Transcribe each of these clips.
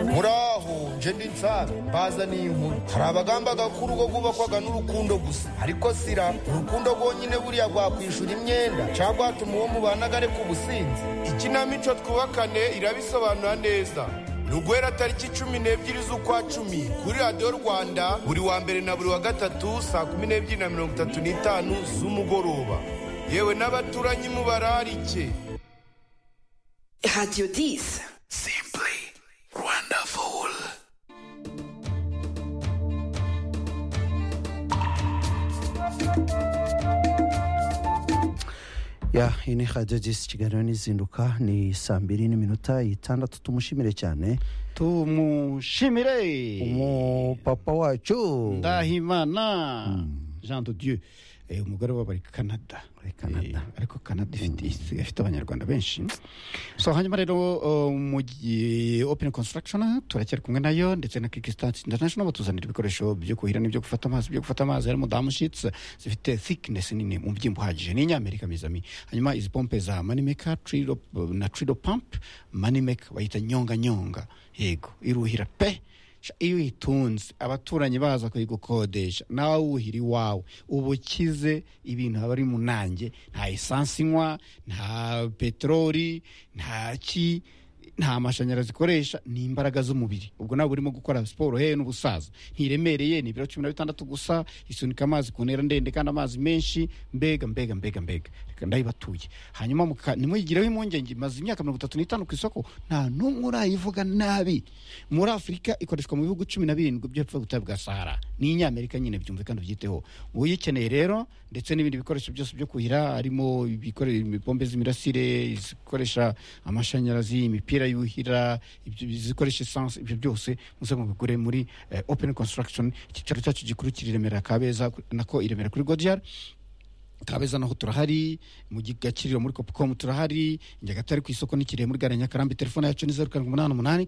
muraho nje ndi nsabe bazaniye inkuru hari abagambaga ko urugo rwubakwaga n'urukundo gusa ariko sira urukundo rwonyine buriya rwakwishyura imyenda cyangwa rwatuma uwo mubanaga areka ubusinzi ikinamico twubakane irabisobanura neza ni uguhera tariki cumi n'ebyiri z'ukwa cumi kuri radiyo rwanda buri wa mbere na buri wa gatatu saa kumi n'ebyiri na mirongo itatu n'itanu z'umugoroba yewe n'abaturanyi mubararike Radio 10. Simply wonderful. ya iyi ni radiyo disi kiganiro n'izinduka ni saa mbiri n'iminota itandatu tumushimire cyane tumushimire umupapa wacu ndahimana jean de dieu eh, umugore wabo ari canada Canada. Eh, ariko canada ifite isigaye ifite abanyarwanda benshi so hanyuma rero uh, mu gi- open construction turacyari kumwe nayo ndetse na kickstart international batuzanira ibikoresho byo kuhira n'ibyo gufata amazi byo gufata amazi harimo damu sheets zifite thickness nini mu byimbo uhagije ni inyamerika mizami hanyuma izi pompe za moneymaker Trilo- na trido pump moneymaker bayita nyonga nyonga yego iruhira pe Sha, iyo uyitunze abaturanyi baza kuyigukodesha nawe wuhira iwawe uba ukize ibintu aba ari mu nanjye nta esansi inywa nta peteroli nta ki nta mashanyarazi ikoresha ni imbaraga z'umubiri ubwo nawe urimo gukora siporo hehe n'ubusaza ntiremereye ni ibiro cumi na bitandatu gusa isunika amazi ku ntera ndende kandi amazi menshi mbega mbega mbega mbega reka ndayibatuye hanyuma muka- ntimuyigireho impungenge imaze imyaka mirongo itatu n'itanu ku isoko nta n'umwe urayivuga nabi muri afurika ikoreshwa mu bihugu cumi na birindwi by'epfo gutaha bwa sahara ni inyamerika nyine byumve kandi ubyiteho uyikeneye rero ndetse n'ibindi bikoresho byose byo kuhira harimo ibikore- imipombe z'imirasire izikoresha amashanyarazi imipira yuhira ibyo- izikoresha esanse ibyo byose muze mubigure muri eh, open construction icyicaro cyacu gikuru kiri i remera kabeza nako i remera kuri godiyari kabeza naho turahari mu gakiriro muri copcom turahari nyagatare ku isoko n'ikirehe muri gare ya nyakarambi telefone yacu ni zeru karindwi umunani umunani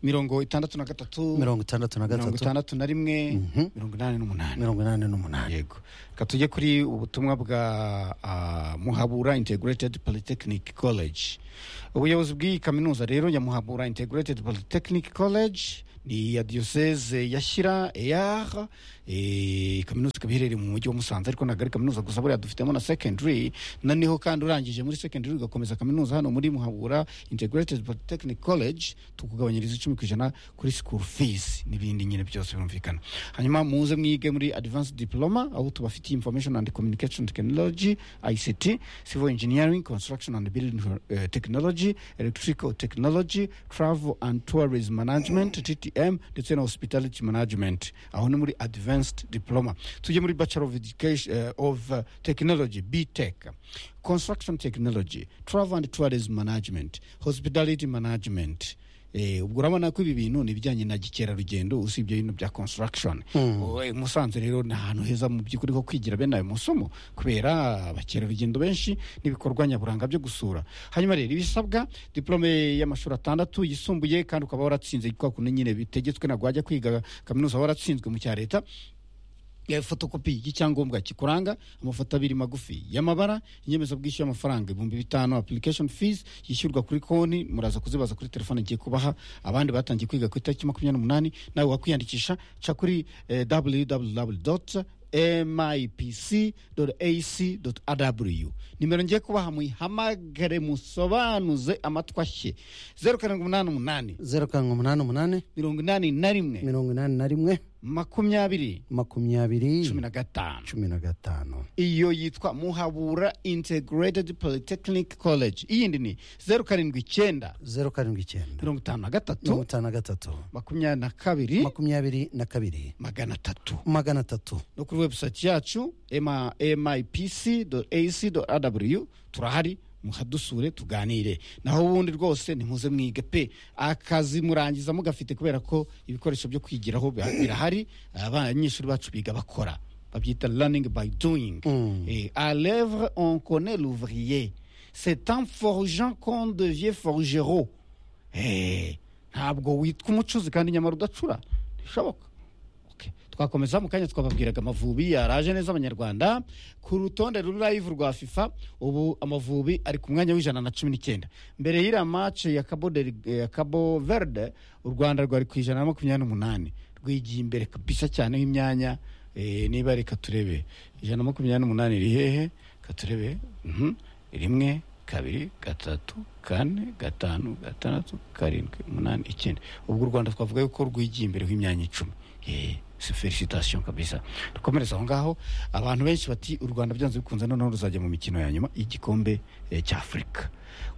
mirongo itandatu na gatatu mirongo itandatu na mirongo gatatu itandatu na rimwe mirongo inani n'umunani mirongo inani n'umunani yego reka tujye kuri ubutumwa bwa ah, muhabura integrated polytechnic college ubuyobozi bw'iyi kaminuza rero ya muhabura integrated polytechnic college ni iya diyoseze ya shyira eyar eh, kaminuza ikaba iherereye mu mujyi wa musanze ariko ntabwo ari kaminuza gusa buriya dufitemo na secondary na niho kandi urangije muri secondary ugakomeza kaminuza hano muri muhabura integrated polytechnic college tukugabanyiriza icumi ku ijana kuri school fees n'ibindi nyine byose birumvikana hanyuma muze mwige muri advanced diploma aho tubafitiye information and communication technology ict civil engineering construction and building eh, technology electrical technology travel and tourism management ttm ndetse na hospitality management aho ni muri advanced diploma tujye muri bachelor of, education, eh, of eh, technology btech construction technology travel and tourism management hospitality management Eh, ubwo urabona ko ibi bintu ni ibijyanye na gikerarugendo usibye ibintu bya construction Eh, musanze rero ni ahantu heza mu by'ukuri ho kwigira bene ayo masomo kubera abakerarugendo benshi n'ibikorwa nyaburanga byo gusura hanyuma rero ibisabwa diplome y'amashuri atandatu yisumbuye kandi ukaba waratsinze kwa kuntu nyine bitegetswe ntabwo wajya kwiga kaminuza waratsinzwe mu cya leta Eh, fotokopi y'icyangombwa kikuranga amafoto abiri magufi y'amabara inyemezabwishyu y'amafaranga ibihumbi bitanu application fees yishyurwa kuri konti muraza kuzibaza kuri telefone ngiye kubaha abandi batangiye kwiga ku itariki makumyabiri n'umunani nawe wakwiyandikisha ca kuri eh, www mipc.ac.rw nimero ngiye kubaha muyihamagare musobanuze amatwashye zeru karindwi umunani umunani zeru karindwi umunani umunani mirongo inani na rimwe mirongo inani na rimwe makumyabiri makumyabiri cumi na gatanu cumi na gatanu iyo yitwa muhabura integrated polytechnic college iyindi ni zeru karindwi icyenda zeru karindwi icyenda mirongo itanu na mirongo gatatu itanu na gatatu makumyabiri na kabiri makumyabiri na kabiri magana atatu magana atatu no kuri webusayiti yacu mipc ac rw turahari muhadusure tuganire naho ubundi rwose ntimuze mwige pe akazi murangiza mugafite kubera ko ibikoresho byo kwigiraho bi- birahari abanyeshuri bacu biga bakora babyita learning by doing Eh, à l'œuvre on connaît l'ouvrier c'est en forgeant qu'on devient forgeron Eh, ntabwo witwa umucuzi kandi nyamara udacura ntishoboka Okay. twakomeza mu kanya twababwiraga amavubi yaraje neza abanyarwanda ku rutonde ruri live rwa fifa ubu amavubi ari ku mwanya w'ijana na cumi n'icyenda mbere y'iriya match ya cabo, Del- ya cabo verde u rwanda rwari ku ijana na makumyabiri n'umunani rwigiye imbere kabisa cyane y'imyanya eh, niba reka turebe ijana na makumyabiri n'umunani iri hehe katurebe mhm. rimwe kabiri gatatu kane gatanu gatandatu karindwi umunani icyenda ubwo u rwanda twavuga yuko rwigiye imbere h'imyanya icumi Eh, si felicitation kabisa dukomereza aho ngaho abantu benshi bati u rwanda byanze bikunze noneho ruzajya mu mikino ya nyuma y'igikombe eh, cy'afurika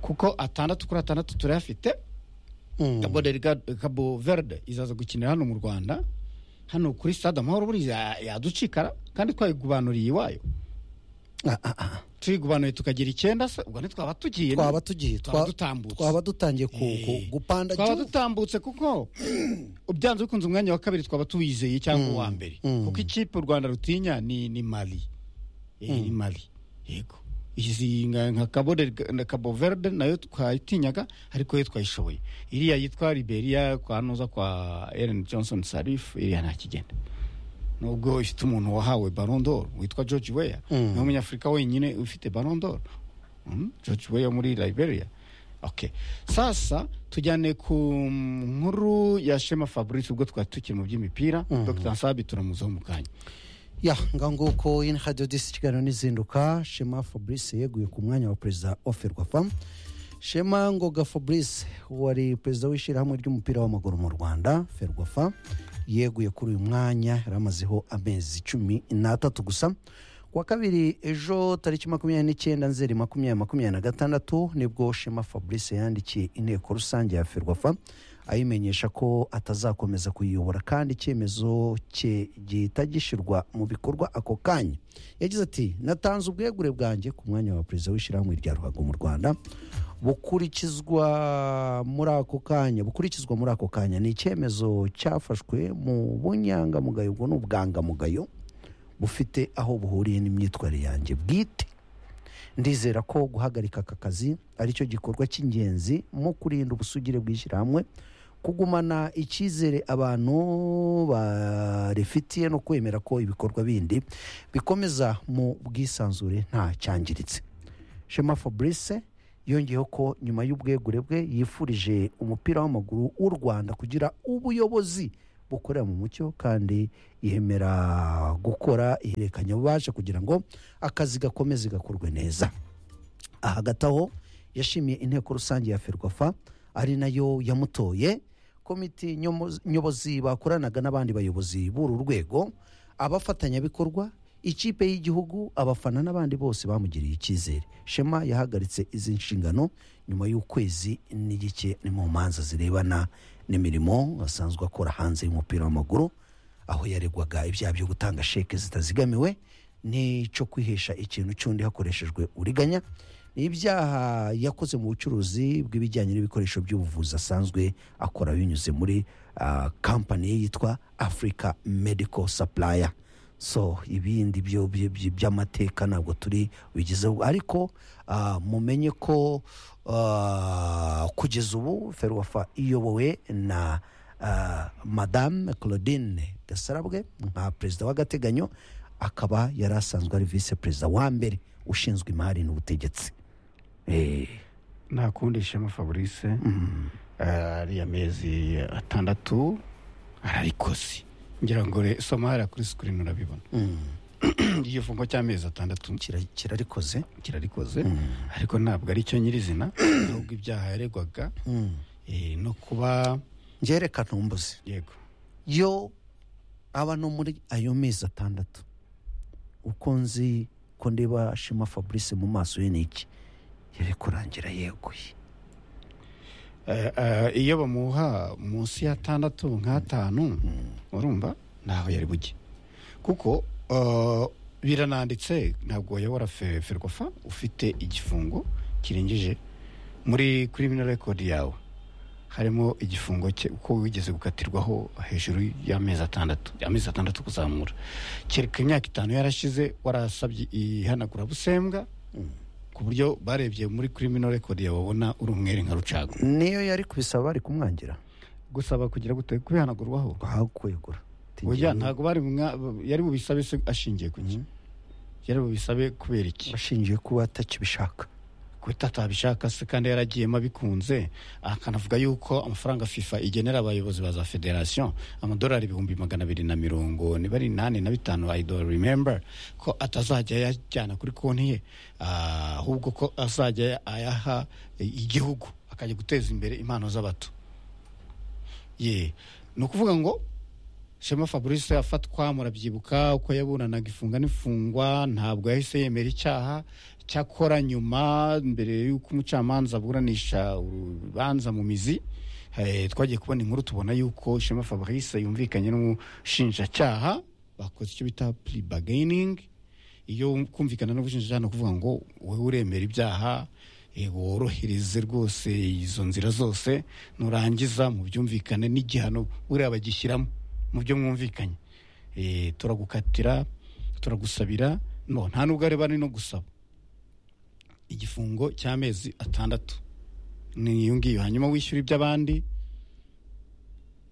kuko atandatu kuri atandatu turayafite Cabo Delgado- Cabo Verde izaza gukinira hano mu Rwanda hano kuri stade amahoro buriya yaducikara kandi twayigubanuriye iwayo Ah, ah, ah. tuyigubanuye tukagira icyenda se ubwo ntitwaba tugiye no? twaba tugiye twaba twa- dutambutse twaba dutangiye ku- Eh, ku- gupanda twaba juu. dutambutse kuko ubyanze bikunze umwanya wa kabiri twaba tuwizeye cyangwa uwa mbere kuko ikipe u rwanda rutinya ni ni mali Eh, ni mali yego izi nka nka Cabo Delga- na Cabo Verde nayo twayitinyaga ariko yo twayishoboye iriya yitwa Liberia kwa nuza kwa Ellen Johnson Sirleaf iriya nta kigenda nubwo ifite umuntu wahawe Ballon d'Or witwa George Weah ni umunyafurika wenyine ufite Ballon d'Or Mm, George Weah muri Liberia okay sasa tujyane ku nkuru ya Shema Fabrice ubwo twari tukiri mu by'imipira Dr Nsabi turamuzaho mu kanya ya nganguko in radio disi kiganiro n'izinduka shema fabrice yeguye ku mwanya wa perezida wa ferwafa shema ngoga fabrice wari perezida w'ishyirahamwe ry'umupira w'amaguru mu rwanda ferwafa yeguye kuri uyu mwanya yari amazeho amezi cumi n'atatu gusa ku wa kabiri ejo tariki makumyabiri n'icyenda nzeri makumyabiri makumyabiri na gatandatu nibwo shema fabrice yandikiye inteko rusange ya ferwafa ayimenyesha ko atazakomeza kuyiyobora kandi icyemezo cye gihita gishyirwa mu bikorwa ako kanya yagize ati natanze ubwegure bwanjye ku mwanya wa perezida w'ishyirahamwe rya ruhago mu rwanda bukurikizwa muri ako kanya bukurikizwa muri ako kanya ni icyemezo cyafashwe mu bunyangamugayo ubwo ni ubwangamugayo bufite aho buhuriye n'imyitwarire yanjye bwite ndizera ko guhagarika aka kazi aricyo gikorwa cy'ingenzi mu kurinda ubusugire bw'ishyirahamwe kugumana icyizere abantu barifitiye no kwemera ko ibikorwa bindi bikomeza mu bwisanzure nta cyangiritse shema fabrice yongeyeho ko nyuma y'ubwegure bwe yifurije umupira w'amaguru w'u rwanda kugira ubuyobozi bukorera mu mucyo kandi yemera gukora ihererekanyabubasha kugira ngo akazi gakomeze gakorwe neza hagati aho yashimiye inteko rusange ya ferwafa ari nayo yamutoye komiti nyomo- nyobozi bakoranaga n'abandi bayobozi b'uru rwego abafatanyabikorwa ikipe y'igihugu abafana n'abandi bose bamugiriye icyizere shema yahagaritse izi nshingano nyuma y'ukwezi n'igice ni mu manza zirebana n'imirimo asanzwe akora hanze y'umupira w'amaguru aho yaregwaga ibyaha byo gutanga sheke zitazigamiwe n'icyo kwihesha ikintu cy'undi hakoreshejwe uriganya ni ibyaha yakoze mu bucuruzi bw'ibijyanye n'ibikoresho by'ubuvuzi asanzwe akora binyuze muri ah, kampani ye yitwa africa medical supplier so ibindi byo byo- byo- by'amateka ntabwo turi bigezeho ariko ah, mumenye ko ah, kugeza ubu ferwafa iyobowe na ah, madame claudine gasarabwe nka perezida w'agateganyo akaba yari asanzwe ari visi perezida wa mbere ushinzwe imari n'ubutegetsi Eh, nta kundi Shema Fabrice Eh, ariya mezi atandatu ararikoze ngira ngo re soma hariya kuri screen urabibona igifungo cy'amezi atandatu kira- kirarikoze kirarikoze ariko ntabwo ari cyo nyirizina ahubwo ibyaha yaregwaga eh, no kuba ngerekana umbuzi yego yo aba no muri ayo mezi atandatu uko nzi ko ndeba shema fabrice mu maso ye ni iki yari kurangira yeguye Eh, eh, iyo bamuha munsi y'atandatu nk'atanu urumva ntaho yari bujye kuko eh, birananditse ntabwo wayobora fe- ferwafa ufite igifungo kirengeje muri kuri mino rekodi yawe harimo igifungo cye uko wigeze gukatirwaho hejuru y'amezi atandatu amezi atandatu kuzamura kereka imyaka itanu yarashize warasabye ihanagurabusembwa ku buryo barebye muri kuri mino rekodi yawe babona uri umwere nka rucago niyo yari kubisaba bari kumwangira gusaba kugira gute kubihanagurwaho ahakwegura burya ntabwo bari mu mwa- yari bubisabe se ashingiye ku iki yari bubisabe kubera iki ashingiye kuba atakibishaka kuko atabishaka se kandi yaragiyemo abikunze akanavuga yuko amafaranga fifa igenera abayobozi ba za federasiyo amadolari ibihumbi magana abiri na mirongo niba ari inani na bitanu i don't remember ko atazajya ayajyana kuri konti ye ah, ahubwo ko azajya ayaha eh, igihugu akajya guteza imbere impano z'abato ye ni ukuvuga ngo shema fabrice afatwa murabyibuka uko yaburanaga ifunga n'ifungwa ntabwo yahise yemera icyaha cyakora nyuma mbere y'uko umucamanza aburanisha urubanza mu mizi eh, twagiye kubona inkuru tubona yuko shema fabrice yumvikanye n'umushinjacyaha bakoze icyo bita puri iyo kumvikana n'ubushinjacyaha ni ukuvuga ngo wowe uremera ibyaha eh, worohereze rwose izo nzira zose nurangiza mu byumvikane n'igihano buriya bagishyiramo mu byo mwumvikanye Eh, turagukatira turagusabira no nta nubwo areba ari no gusaba igifungo cy'amezi atandatu ni iyo ngiyo hanyuma wishyura iby'abandi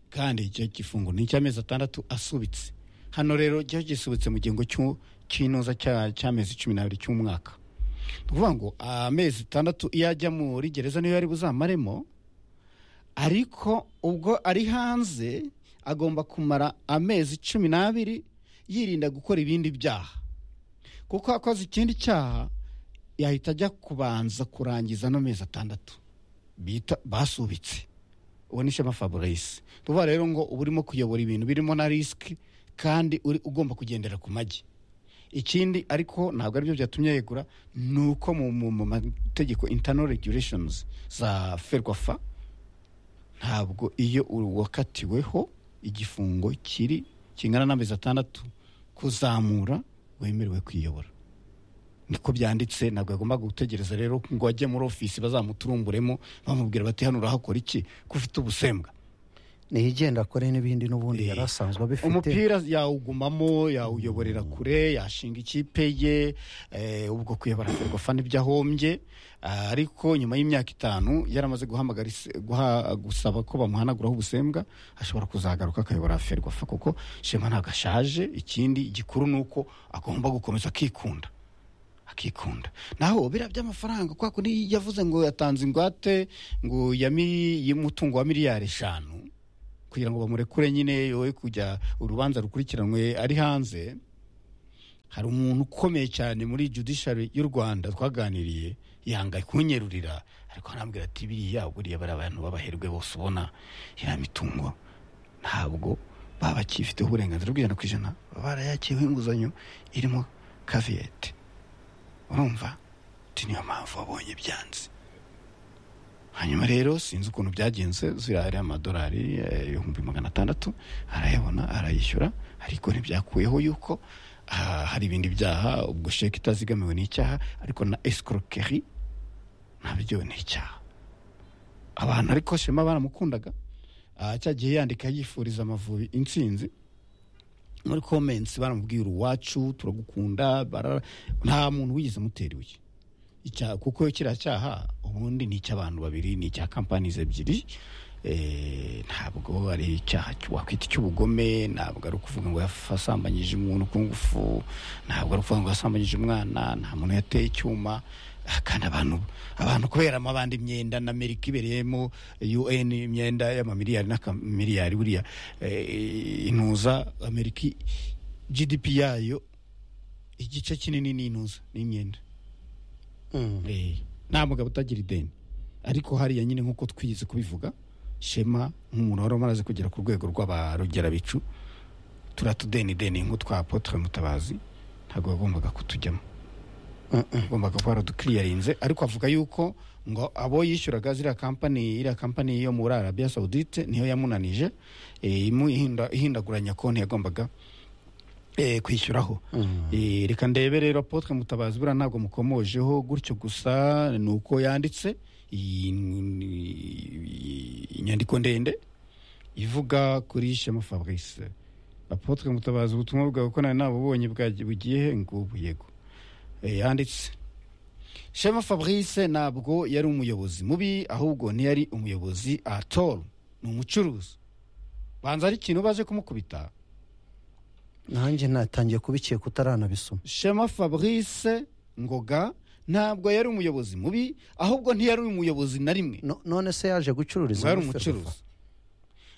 kandi icyo gifungo ni icy'amezi atandatu asubitse hano rero cyo gisubitse mu gihembwe cy'u- cy'inoza cya- cy'amezi cumi n'abiri cy'umwaka ni ukuvuga ngo amezi atandatu iyo ajya muri gereza niyo yari buzamaremo ariko ubwo ari hanze agomba kumara amezi cumi n'abiri yirinda gukora ibindi byaha kuko akoze ikindi cyaha yahita ajya kubanza kurangiza ano mezi atandatu bita basubitse uwo ni shema fabrice tuvuga rero ngo uba urimo kuyobora ibintu birimo na risiki kandi uri ugomba kugendera ku magi ikindi ariko ntabwo aribyo byatumye yegura ni uko mu- mu mu mategeko internal regulations za ferwafa ntabwo iyo uwakatiweho igifungo kiri kingana n'amezi atandatu kuzamura wemerewe kwiyobora niko byanditse ntabwo yagomba gutegereza rero ngo ajye muri ofisi bazamuturumburemo bamubwira bati hano urahakora iki ko ufite ubusembwa niyigenda akore n'ibindi n'ubundi yari asanzwe abifite umupira yawugumamo yawuyoborera kure yashinga ikipe ye eh, ubwo kuyobora ferwafa n'ibyo ahombye Ah, ariko nyuma y'imyaka itanu yaramaze guhamagara ise- guha- gusaba ko bamuhanaguraho ubusembwa ashobora kuzagaruka akayobora ferwafa kuko shema ntabwo ashaje ikindi gikuru ni uko agomba gukomeza akikunda akikunda naho biriya by'amafaranga kwa kundi yavuze ngo yatanze ingwate ngo ya mili- y'umutungo wa miliyari eshanu kugira ngo bamurekure nyine yoye kujya urubanza rukurikiranwe ari hanze hari umuntu ukomeye cyane muri judiciary y'u rwanda twaganiriye yanga kunyerurira ariko arambwira ati biriya buriya bari abantu b'abaherwe bose ubona iriya mitungo ntabwo baba bakifiteho uburenganzira bw'ijana ku ijana baba barayakiyeho inguzanyo irimo kaviyete urumva ati niyo mpamvu wabonye byanze hanyuma rero sinzi ukuntu byagenze ziriya ariya amadolari eh, ibihumbi magana atandatu arayabona arayishyura ariko ntibyakuyeho yuko ah, hari ibindi byaha ubwo sheke itazigamiwe ni icyaha ariko na escroquerie nabyo ni icyaha abantu ariko shema baramukundaga ah, cya gihe yandika yifuriza amavubi intsinzi muri comments baramubwira uwacu turagukunda bara- nta muntu wigeze amutera ibuye icya- kuko kiriya cyaha ubundi ni icy'abantu babiri ni icya kampanizi ebyiri Eh, ntabwo ari icyaha cy- wakwita icy'ubugome ntabwo ari ukuvuga ngo yasambanyije umuntu ku ngufu ntabwo ari ukuvuga ngo yasambanyije umwana nta muntu yateye icyuma Ah, kandi abantu abantu kubera amabandi imyenda na amerika ibereyemo un imyenda y'amamiliyari n'akamiliyari buriya eh, intuza amerika gdp yayo igice kinini ni intuza n'imyenda Eh, nta mugabo utagira ideni ariko hariya nyine nk'uko twize kubivuga shema nk'umuntu wari umaze kugera ku rwego rw'abarugerabicu turatudenideni nk'utwa apotre mutabazi ntabwo yagombaga kutujyamo agombaga kuba yaradukiriyarinze ariko avuga yuko ngo abo yishyuraga ziriya kampani iriya kampani yo muri arabiya sawudite niyo yamunanije eh, imu- ihinda- ihindaguranya konti yagombaga eh, kwishyuraho Eh, reka ndebe rero apotre mutabazi buriya ntabwo mukomojeho gutyo gusa ni uko yanditse iyi iyi- inyandiko ndende ivuga kuri shema fabrice apotre mutabazi ubutumwa bwawe ko nawe nabubonye bwagiye- bugiye he ngubu yego Eh, yanditse shema fabrice ntabwo yari umuyobozi mubi ahubwo ntiyari umuyobozi atoro ni umucuruzi banza ari ikintu baje kumukubita nanjye natangiye kubikeka utaranabisoma shema fabrice ngoga ntabwo yari umuyobozi mubi ahubwo ntiyari umuyobozi na rimwe No- none se yaje gucururiza yari muri umucuruzi Ferwafa.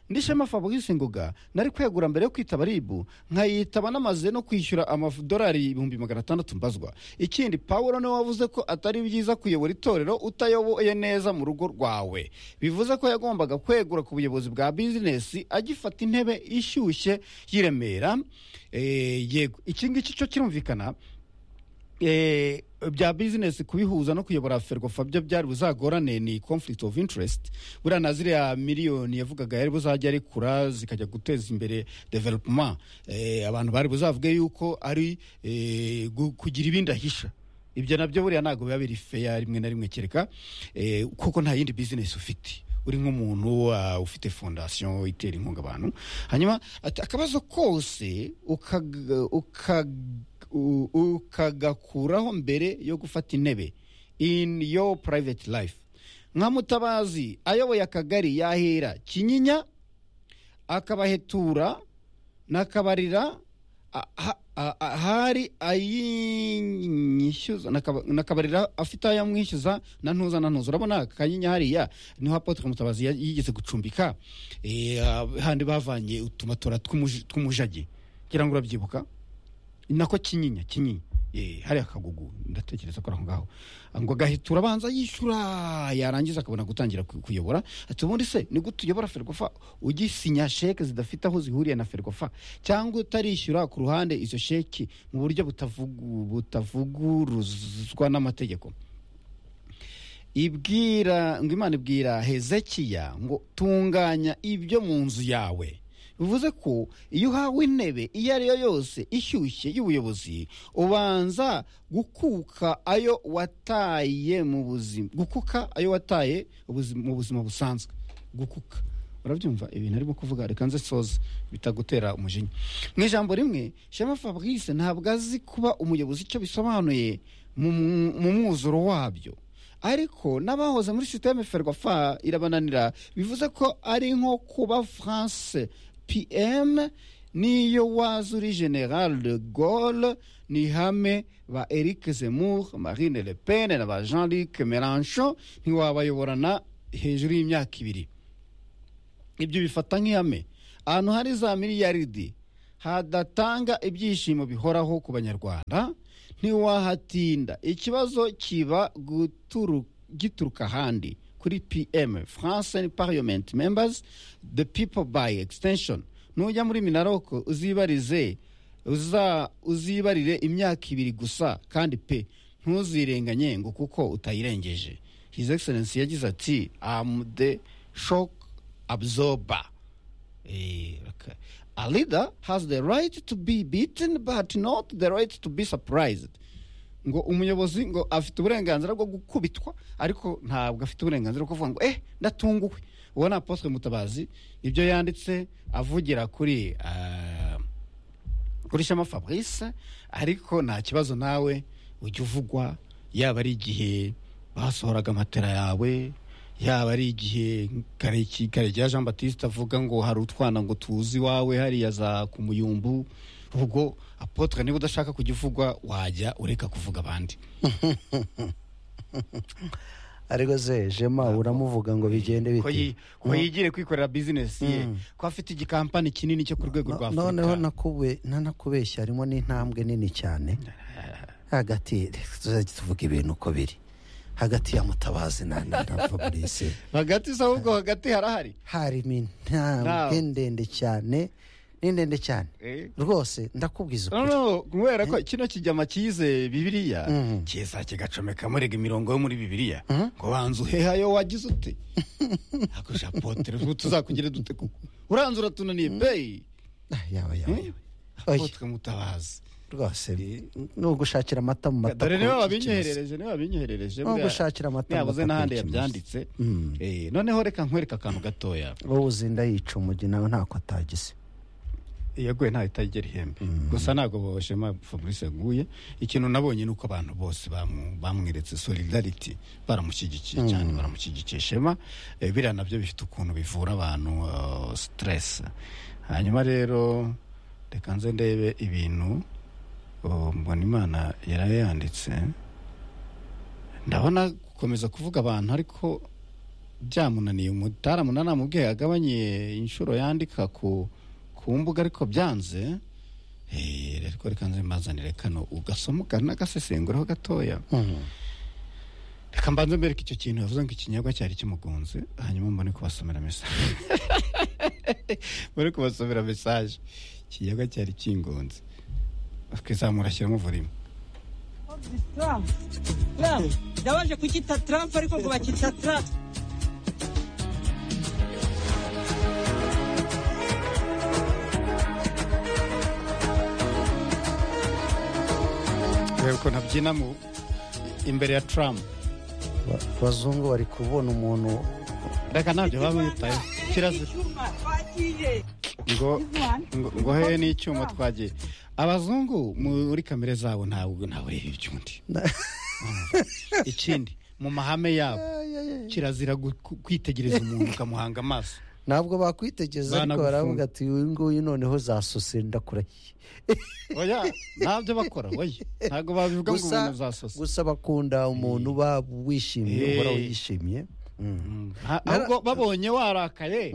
ndi shema fabrice ngoga nari kwegura mbere yo kwitaba ribu nkayitaba namaze no kwishyura amadolari ibihumbi magana atandatu mbazwa ikindi pawulo niwe wavuze ko atari byiza kuyobora itorero utayoboye neza mu rugo rwawe bivuze ko yagombaga kwegura ku buyobozi bwa bizinesi agifata intebe ishyushye y'i remera Eh, yego iki ngiki cyo kirumvikana eh, bya bizinesi kubihuza no kuyobora ferwafa byo byari buzagorane ni conflict of interest buriya na ziriya miliyoni yavugaga yari buzajya arekura zikajya guteza imbere development eh, abantu bari buzavuge yuko ari eh, gu- kugira ibindi ahisha ibyo nabyo buriya ntabwo biba biri feya rimwe na rimwe kereka eh, kuko nta yindi bizinesi ufite uri nk'umuntu ah, ufite fondasiyo itera inkunga abantu hanyuma ati akabazo kose ukaga- ukaga- u- ukagakuraho mbere yo gufata intebe in your private life nka mutabazi ayoboye akagari yahera kinyinya akabahetura n'akabarira a- ha- a- a- hari ayinyishyuza n'akaba- n'akabarira afite ayo amwishyuza na ntuza na ntuza urabona kanyinya hariya niho apotre mutabazi ya- yigeze gucumbika Eh, ah, handi bavanye utumatora tw'umuji- tw'umujagi ngira ngo urabyibuka nako kinyinya kinyinya Eh, hariya kagugu ndatekereza ko ari aho ngaho ngo agahita urabanza yishyura yarangiza akabona gutangira ku- kuyobora ati ubundi se ni gute uyobora ferwafa ugisinya sheke zidafite aho zihuriye na ferwafa cyangwa utarishyura ku ruhande izo sheki mu buryo butavugu- butavuguruzwa n'amategeko ibwira ngo imana ibwira hezekiya ngo tunganya ibyo mu nzu yawe bivuze ko iyo uhawe intebe iyo ari yo yose ishyushye y'ubuyobozi ubanza gukuka ayo wataye mu buzima gukuka ayo wataye ubuzima- mu buzima busanzwe gukuka urabyumva ibintu arimo kuvuga reka nze soza bitagutera umujinya mu ijambo rimwe shema fabrice ntabwo azi kuba umuyobozi icyo bisobanuye mu mu mwuzuro wabyo ariko n'abahoze muri sisiteme ferwafa irabananira bivuze ko ari nko kuba france pm niyo waza uri general de gaulle ni hame ba eric zemur marine le pen na ba jean luc melanchon ntiwabayoborana hejuru y'imyaka ibiri ibyo bifata nk'ihame ahantu hari za miliyaridi hadatanga ibyishimo bihoraho ku banyarwanda ntiwahatinda ikibazo kiba guturu- gituruka ahandi kuri pm france parliament members the people by extension nujya muri minaroko uzibarize uza uzibarire imyaka ibiri gusa kandi pe ntuzirenganye ngo kuko utayirengeje his excellence yagize ati am the shock absorber Eh, okay. a leader has the right to be beaten but not the right to be surprised ngo umuyobozi ngo afite uburenganzira bwo gukubitwa ariko ntabwo afite uburenganzira bwo kuvuga ngo eh ndatunguwe uwo ni apostle mutabazi ibyo yanditse avugira kuri ah, kuri shema fabrice ariko nta kibazo nawe ujya uvugwa yaba ari igihe basohoraga amatera yawe yaba ari igihe Kareki- karegeya jean batiste avuga ngo hari utwana ngo tuzi iwawe hariya za ku muyumbu ubwo apotre niba udashaka kujya uvugwa wajya ureka kuvuga abandi ariko se jema uramuvuga ngo bigende ko bite yi- ko yigire kwikorera bizinesi ye ko afite igikampani kinini cyo ku rwego rwa No- afurika noneho nakube nanakubeshya harimo n'intambwe nini cyane hagati tuzajya tuvuga ibintu uko biri hagati ya mutabazi na na na fabrice hagati se ahubwo hagati harahari harimo intambwe Ntawe. ndende cyane ni ndende cyane Eh. rwose ndakubwiza no ukuri no kubera ko kino kijyama cyize bibiriya kiza kigacomeka murega imirongo yo muri bibiriya ngo banza uhehayo wagize ute akoresha potere ubu tuzakugire dute kuko uranze uratunaniye peyi Ah, yawe yawe yawe. Oya, apotre mutabazi rwose ni ugushakira amata mu mata dore niba ku- babinyoherereje niba babinyoherereje Nubwo ushakira amata ntiyabuze amata n'ahandi akenshi yabyanditse Eh, noneho reka nkwereka akantu gatoya wowe uzinda yica umugi nawe ntako atagize yaguye ntawe itagera ihembe gusa ntabwo boshema fabrice yaguye ikintu nabonye ni uko abantu bose bamu- bamweretse solidarity baramushyigikiye cyane baramushyigikiye shema Eh, biriya nabyo bifite ukuntu bivura abantu eh, stress hanyuma rero reka nze ndebe ibintu oh, imana yarayanditse ndabona gukomeza kuvuga abantu ariko byamunaniye umutaramuna namubwiye agabanye inshuro yandika ku ku mbuga ariko byanze Eh, ariko reka nze mbazanire kano ugasoma ukanagasesenguraho gatoya reka mbanze mbereke icyo kintu yavuze ngo ikinyobwa cyari kimugunze hanyuma mbone kubasomera mesaje mbone kubasomera mesaje ikinyobwa cyari kingunze akizamura ashyiramo volima Trump. Trump. Ndabaje kucyita Trump ariko ngo bacyita Trump. reba ukuntu abyina mu- imbere ya turamu Ba- abazungu bari kubona umuntu reka ntabyo baba bitayeho kirazira Icyuma twagiye. ngo ngo- ngo hehe n'icyuma twagiye abazungu muri kamere zabo ntabwo ntabwo reba iby'undi ikindi mu mahame yabo kirazira gu- ku- kwitegereza umuntu ukamuhanga amaso ntabwo bakwitegereza ariko Banagufunga. baravuga ati uyu nguyu noneho zasose ndakurahiye oya ntabyo bakora oya ntabwo babivuga ngo gusa umuntu uzasose gusa bakunda umuntu uba wishimye Eh. uhora wishimye Mm. Ha- ahubwo babonye warakaye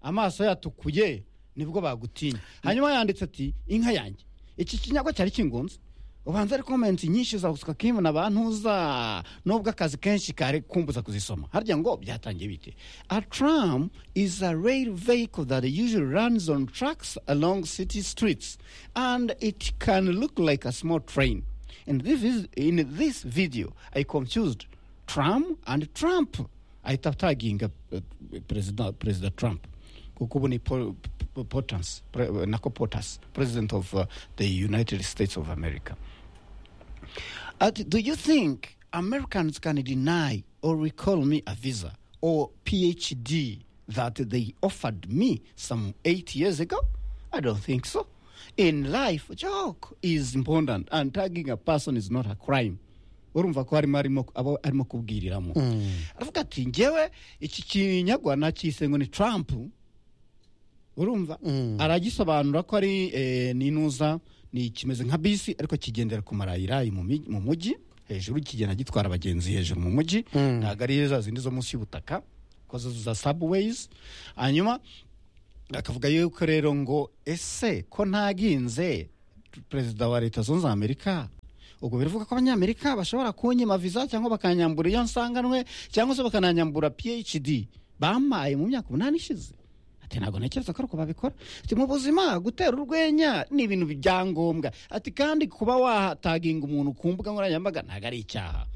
amaso yatukuye nibwo bagutinya hanyuma yanditse ati inka yanjye iki kinyago cyari kingunze ubanza ari komenti nyinshi za gusuka kimu na bantuza nubwo akazi kenshi kare kumbuza kuzisoma harya ngo byatangiye bite a tram is a rail vehicle that usually runs on tracks along city streets and it can look like a small train and this is in this video i confused tram and trump ahita ataginga eh, perezida perezida trump kuko ubu ni Paul- P- P- Potas, pre- nako potas president of uh, the united states of america Uh, do you think Americans can deny or recall me a visa or PhD that they offered me some eight years ago? I don't think so. In life, joke is important, and tagging a person is not a crime. urumva ko harimo arimo aba arimo kubwiriramo aravuga ati ngewe iki kinyagwa nakise ngo ni trump urumva aragisobanura ko ari eh, n'inuza ni kimeze nka bisi ariko kigendera ku marayirayi mu mi- mu mujyi hejuru kigenda gitwara abagenzi hejuru mu mujyi ntabwo ari za zindi zo munsi y'ubutaka ko zo za sabuweyizi hanyuma akavuga yuko rero ngo ese ko ntaginze perezida wa leta zunze ubumwe za amerika ubwo biravuga ko abanyamerika bashobora kunyima viza cyangwa bakanyambura iyo nsanganwe cyangwa se bakananyambura phd bampaye mu myaka umunani ishize ati ntabwo ntekereza ko ari uko babikora ati mu buzima gutera urwenya ni ibintu byangombwa ati kandi kuba wataginga umuntu ku mbuga nkoranyambaga ntabwo ari icyaha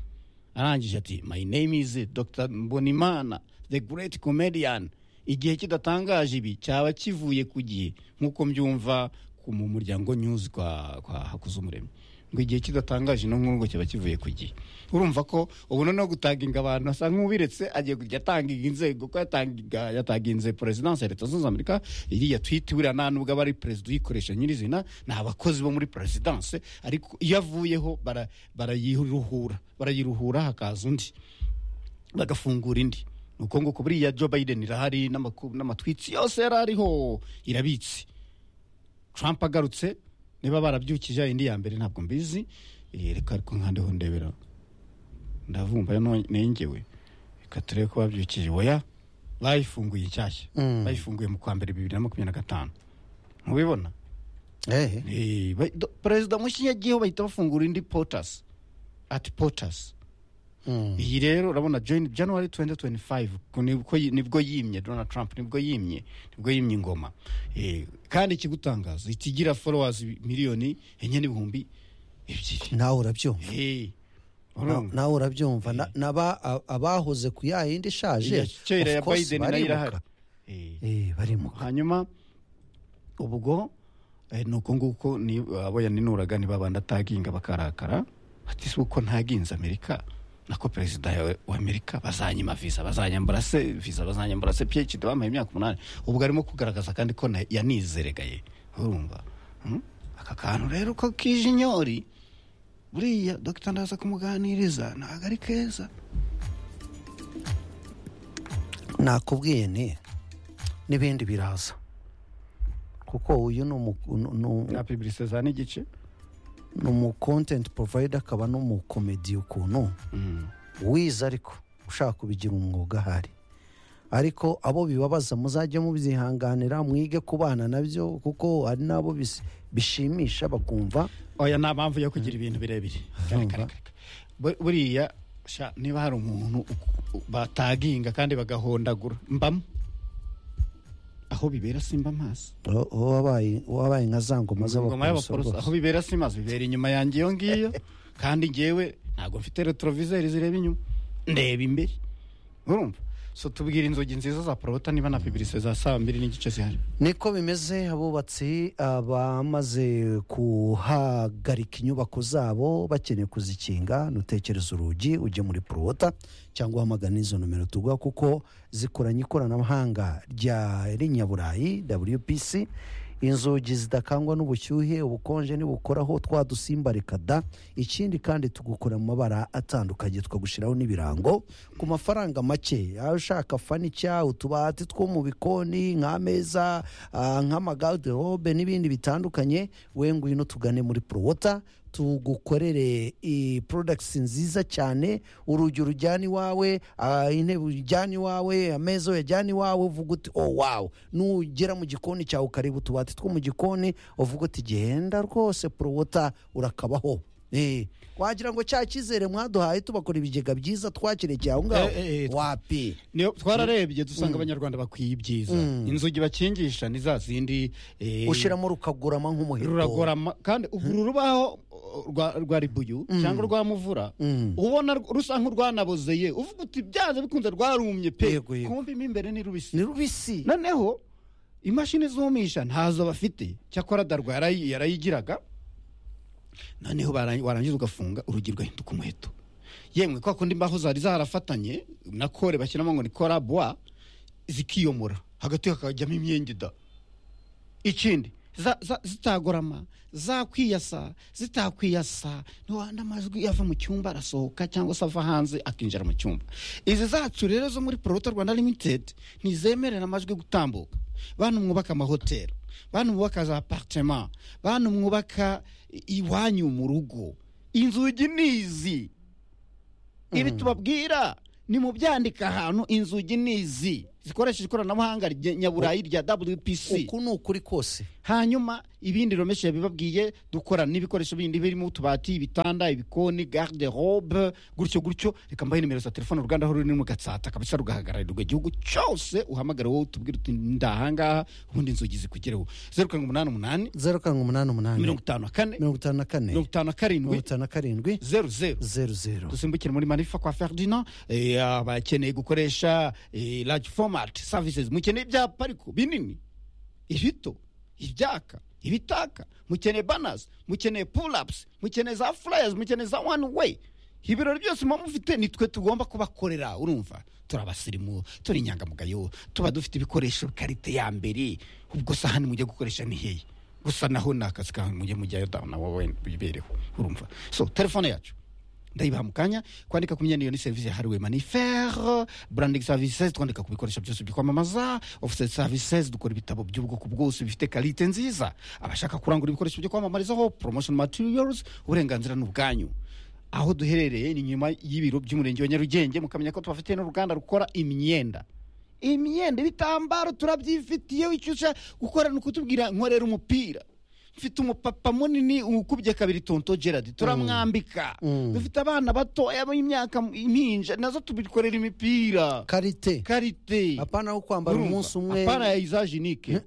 arangije ati my name is dr mbonimana the great comedian igihe kidatangaje ibi cyaba kivuye ku gihe nk'uko mbyumva ku- mu muryango news kwa, kwa hakuzumuremyi ngo igihe kidatangaje no nk'ubwo cyaba kivuye ku gihe urumva ko ubu noneho gutaginga abantu asa nk'ubiretse agiye kujya atangiga inzego ko yatangiga yataginze perezidansi ya leta zunze ubumwe za amerika iriya twiti buriya nta nubwo aba ari perezida uyikoresha nyirizina ni abakozi bo muri perezidansi ariko iyo avuyeho bara- barayiruhura barayiruhura hakaza undi bagafungura indi ni uko nguko buriya joe biden irahari n'amaku- n'amatwitsi yose yari ariho irabitse trump agarutse niba barabyukije indi ya mbere ntabwo mbizi Eh, reka ariko nkandeho ndebera ndavumba no- nengewe reka turebe ko babyukije oya bayifunguye nshyashya bayifunguye mu kwa mbere bibiri na makumyabiri na gatanu ntubibona Eh. Eh, ba- do- perezida mushya yagiyeho bahita bafungura indi potas ati potas iyi rero urabona join january 2025 ko nibwo yi- nibwo yimye donald trump nibwo yimye nibwo yimye ingoma Eh, kandi ikigutangaza ikigira followers miliyoni enye n'ibihumbi ebyiri nawe urabyumva Eh, Na- urumva? nawe urabyumva Na- n'aba- a- abahoze ku ya yindi ishaje Iya kera of ya course biden nayo barimuka. irahari Eh. Eh, barimuka hanyuma ubwo eh, ni uko nguko ni abo yaninuraga ni babandi ataginga bakarakara ati si uko ntaginze amerika nako perezida ya- wa amerika bazanyima visa bazanyambura se visa bazanyambura se phd bampaye imyaka umunani ubwo arimo kugaragaza kandi ko na- yanizeregaye urumva Hmm? aka kantu rero ko kije inyori buriya dogita ndaza kumuganiriza ntabwo ari keza nakubwiye nti n'ibindi biraza kuko uyu ni umu- ni- ni- na piburise za n'igice ni umu kontenti provayida akaba n'umukomediya ukuntu wize ariko ushaka kubigira umwuga ahari ariko abo bibabaza muzajye mubyihanganira mwige kubana nabyo kuko hari n'abo bis- bishimisha bakumva oya nta mpamvu yo kugira ibintu birebire Kare, kare, kare. Bu- buriya sha, niba hari umuntu u- u- bataginga kandi bagahondagura mbamo aho bibera simba amaso uwo- uwo wabaye uwo wabaye nka za ngoma ngoma z'abaporoso y'abaporoso aho bibera simazi bibera inyuma yanjye iyo ngiyo kandi ngewe ntabwo mfite retroviseri zireba inyuma ndeba imbere urumva so tubwira inzogi nziza za porobota niba na piburise za saa mbiri n'igice zihari niko bimeze abubatsi abamaze kuhagarika inyubako zabo bakeneye kuzikinga ntutekereze urugi ujye muri porowota cyangwa uhamagane izo nomero tuguha kuko zikoranye ikoranabuhanga rya rinyaburayi wpc inzugi zidakangwa n'ubushyuhe ubukonje nibukoraho twa dusimba reka da ikindi kandi tugukora mu mabara atandukanye tukagushyiraho n'ibirango ku mafaranga make aho ushaka fanica utubati two mu bikoni nk'ameza ah, nk'amagaderobe n'ibindi bitandukanye we ngwino tugane muri porowota tugukorere i- products nziza cyane urugi urujyana iwawe ah, intebe ujyana iwawe ameza uyajyana iwawe uvuga uti oh wow nugera mu gikoni cyawe ukareba utubati two mu gikoni uvuga uti genda rwose porowota urakabaho Eh, wagira ngo cya cyizere mwaduhaye tubakora ibigega byiza twakirekeye aho ngaho Eh, eh, eh, wapi niyo twararebye dusanga abanyarwanda bakwiye ibyiza inzugi bakingisha ni za zindi eh, ushyiramo rukagurama nk'umuheto ruragorama kandi ubu uru rubaho uh, rwa- rwa ribuyu cyangwa rwa muvura ubona rw- rusa nk'urwanabozeye uvuga uti byanze bikunze rwarumye pe Yego, yego. kumbi mo imbere ni rubisi ni rubisi noneho imashini zumisha ntazo bafite cyakora darwa yarayi- yarayigiraga noneho bara- warangiza ugafunga urugi rugahinduka umuheto yemwe kwa kundi imbaho zari zarafatanye na kore bashyiramo ngo ni kora bwa zikiyomora hagati hakajyamo imyenge da ikindi za- za- zitagorama zakwiyasa zitakwiyasa ntiwanda amajwi ava mu cyumba arasohoka cyangwa se ava hanze akinjira mu cyumba izi zacu rero zo muri porota rwanda limitedi ntizemerera amajwi gutambuka bantu mwubaka amahoteli bantu mwubaka za aparitema bantu mwubaka i- iwanyu mu rugo inzugi ni izi ibi tubabwira ni mu byandika ahantu inzugi ni izi zikoresheje ikoranabuhanga rye- nyaburayi rya wpc uku ni ukuri kose hanyuma ibindi romeshe yabibabwiye dukora n'ibikoresho bindi birimo utubati ibitanda ibikoni garde robe gutyo gutyo reka mbahe nimero za telefone uruganda aho ruri ni mu gatsata kabisa rugahagararirwa igihugu cyose uhamagara wowe utubwire uti ndahangaha ubundi inzugi zikugereho zeru karindwi umunani umunani zeru karindwi umunani umunani mirongo itanu na kane mirongo itanu na kane mirongo itanu na mirongo karindwi itanu na karindwi zeru zeru zeru zeru dusimbukire muri manifa kwa ferdinand eh, abakeneye gukoresha eh, large format services mukeneye ibyapa ariko binini ibito ibyaka ibitaka mukeneye banners mukeneye pull-ups mukeneye za flyers mukeneye za one way ibirori byose muba mufite ni twe tugomba kubakorera urumva turi abasirimu turi inyangamugayo tuba dufite ibikoresho karite ya mbere ubwo se ahandi mujya gukoresha ni hehe gusa naho ni akazi kawe mujye mujyayo dawe nawe wenda wibereho urumva so telefone yacu ndayibaha mu kanya kwandika ku myenda iyo ni serivisi yahariwe manifere branding services twandika ku bikoresho byose byo kwamamaza office services dukora ibitabo by'ubwoko bwose bifite karite nziza abashaka kurangura ibikoresho byo kwamamarizaho promotion materials uburenganzira ni ubwanyu aho duherereye ni nyuma y'ibiro by'umurenge wa nyarugenge mukamenya ko tubafitiye n'uruganda rukora imyenda imyenda ibitambaro turabyifitiye icyo ushaka gukora ni ukutubwira nkorera umupira mfite umupapa munini ukubye kabiri tonto gerard turamwambika dufite abana batoya b'imyaka impinja nazo tubikorera imipira karite karite apana wo kwambara Urumva? umunsi umwe apana ya izajenike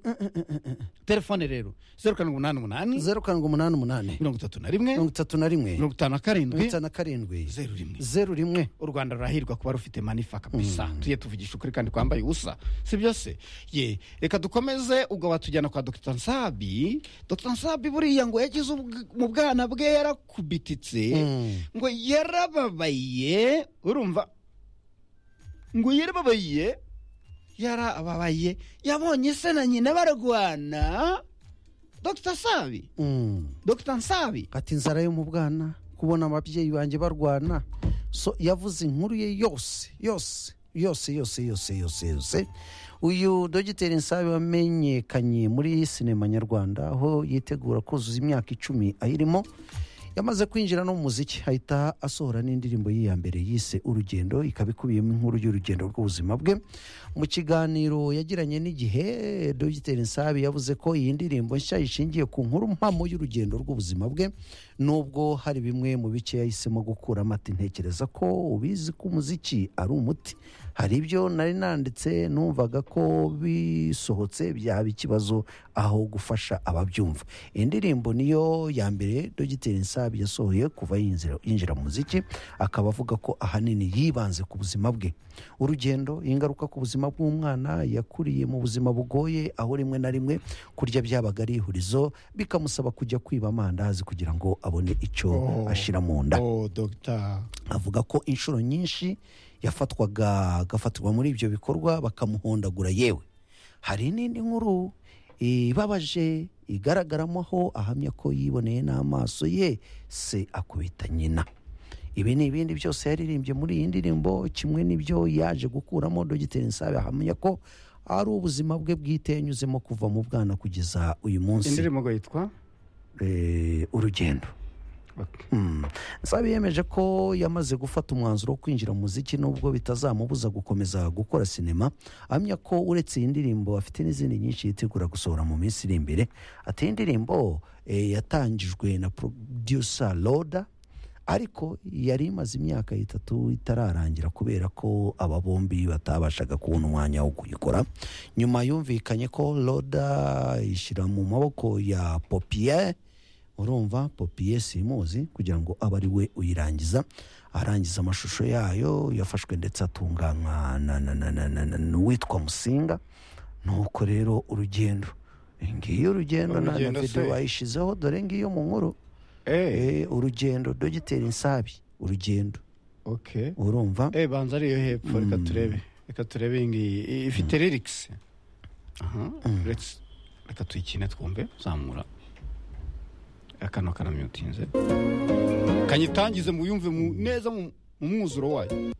telefone rero zeru karindwi umunani umunani zeru karindwi umunani umunani mirongo itatu na rimwe mirongo itatu na rimwe mirongo mirongo itanu na karindwi itanu na karindwi zeru rimwe zeru rimwe u rwanda rurahirwa kuba rufite manifa kabisa tujye tuvugisha ukuri kandi twambaye ubusa si byose ye reka dukomeze ubwo batujyana kwa dr nsabi dr nsabi buriya ngo yagize ubw- mu bwana bwe yarakubititse ngo yarababaye urumva ngo yarababaye yarababaye yabonye se na nyina barwana dr nsabi Mm. dr nsabi ati inzara yo mu bwana kubona ababyeyi banjye barwana so yavuze inkuru ye yose yose yose yose yose yose yose uyu dogiteri nsabe wamenyekanye muri sinema nyarwanda aho yitegura kuzuza imyaka icumi ayirimo yamaze kwinjira no mu muziki ahita asohora n'indirimbo ye ya mbere yise urugendo ikaba ikubiyemo inkuru y'urugendo rw'ubuzima bwe mu kiganiro yagiranye n'igihe dogiteri nsabi yavuze ko iyi ndirimbo nshya ishingiye ku nkuru mpamo y'urugendo rw'ubuzima bwe nubwo hari bimwe mu bice yahisemo gukuramo ati ntekereza ko ubizi ko umuziki ari umuti hari ibyo nari nanditse numvaga ko bisohotse byaba ikibazo aho gufasha ababyumva iyi ndirimbo niyo ya mbere dogiteri nsabi yasohoye kuva yinjira- yinjira mu muziki akaba avuga ko ahanini yibanze ku buzima bwe urugendo ingaruka ku buzima bw'umwana yakuriye mu buzima bugoye aho rimwe na rimwe kurya byabaga ari ihurizo bikamusaba kujya kwiba amandazi kugira ngo abone icyo ashyira mu nda oh dogita avuga ko inshuro nyinshi yafatwaga agafatirwa muri ibyo bikorwa bakamuhondagura yewe hari n'indi nkuru ibabaje igaragaramo aho ahamya ko yiboneye n'amaso ye se akubita nyina ibi ni ibindi byose yaririmbye muri iyi ndirimbo kimwe n'ibyo yaje gukuramo dogiteri nsabe ahamya ko ari ubuzima bwe bwite yanyuzemo kuva mu bwana kugeza uyu munsi indirimbo ngo yitwa Eh, urugendo Okay. Nsabi yemeje ko yamaze gufata umwanzuro wo kwinjira mu muziki nubwo bitazamubuza gukomeza gukora sinema ahamya ko uretse iyi ndirimbo afite n'izindi nyinshi yitegura gusohora mu minsi iri imbere ati iyi ndirimbo eh, yatangijwe na producer Loda ariko yari imaze imyaka itatu itararangira kubera ko aba bombi batabashaga kubona umwanya wo kuyikora nyuma yumvikanye ko Loda ishyira mu maboko ya Popier urumva popiye simuzi kugira ngo abe ari we uyirangiza arangiza amashusho yayo yafashwe ndetse atunganywa na- na- na- na- na- na- n'uwitwa musinga nuko rero urugendo ngiyo urugendo na na Urugendo se. videwo bayishyizeho dore ngiyo mu nkuru eh Eh, urugendo dogiteri nsabi urugendo okay urumva eh banza ariyo hepfo reka turebe reka turebe iyi ngiyi I- ifite lyrics aha let's reka tuyikine twumve zamura akano karamyutinze kanyitangize mu yumve mu neza mu mu mwuzuro wayo